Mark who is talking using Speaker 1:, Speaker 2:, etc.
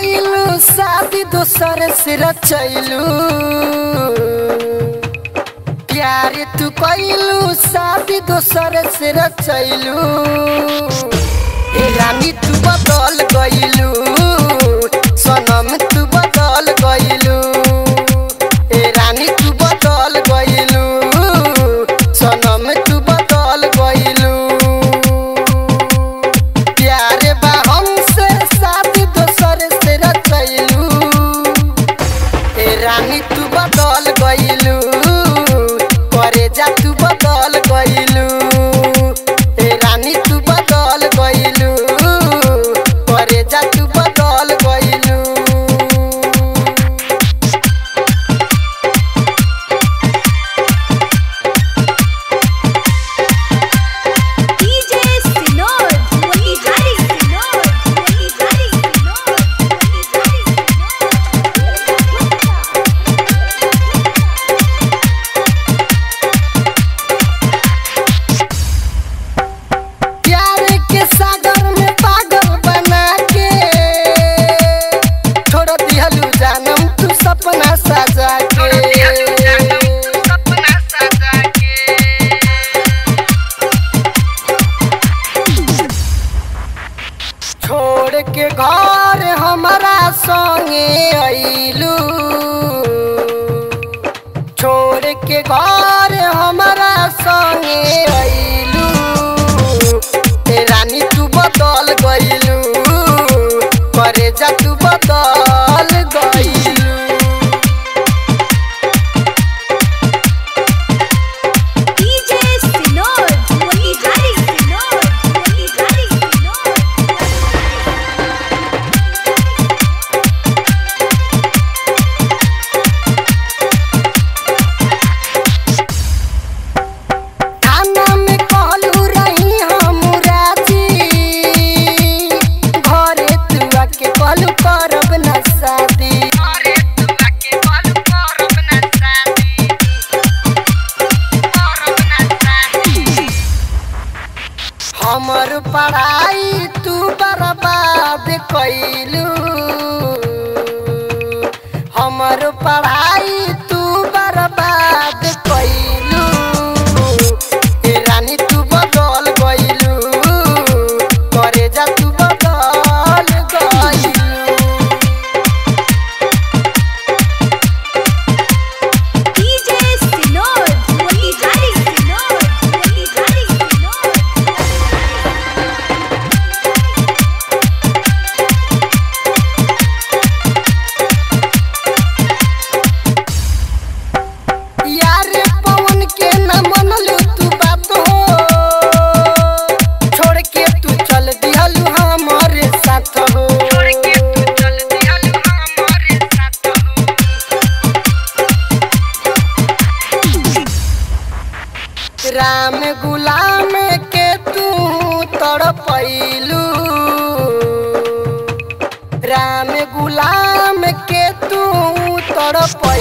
Speaker 1: कैलू शादी दोसर से रचैलू प्यार तू कैलू शादी दोसर से रचैलू ए रानी तू बदल गइलू सनम तू बदल गइलू ए रानी तू बदल गइलू सनम तू बदल गइलू प्यार बा हमसे शादी दोसर से रचैलू ए रानी तू बदल गइलू करे जा तू बदल गइलू ए रानी तू बदल गइलू करे जा तू बदल गइलू
Speaker 2: DJ Sinod, Motigari Sinod, Motigari Sinod, Motigari
Speaker 1: प्यार के सागर में पागल बना के छोड़ दिहलू जानम तू सपना सजा के छोड़ के घर हमारा संगे अइलू छोड़ के घर हमारा संगे अइलू ए रानी तू बदल गइलू करे जा तू बदल गइलू
Speaker 2: DJ Sinod, Motigari Sinod, Motigari Sinod.
Speaker 1: थाना में कहलू रही हम राजी घरे तू आके कहलू करब न शादी हमर पढ़ाई तू बर्बाद कैलू हमर पढ़ाई तू बर्बाद कैलू ए रानी तू बदल गइलू करे जा तू बदल गइलू
Speaker 2: DJ Sinod, Motigari Sinod, Motigari Sinod.
Speaker 1: यार पवन के न मनलू तू बात हो छोड़ के तू चल दिहलू हमारे साथ हो राम गुलाम के तू तड़पैलू राम गुलाम के तू तड़प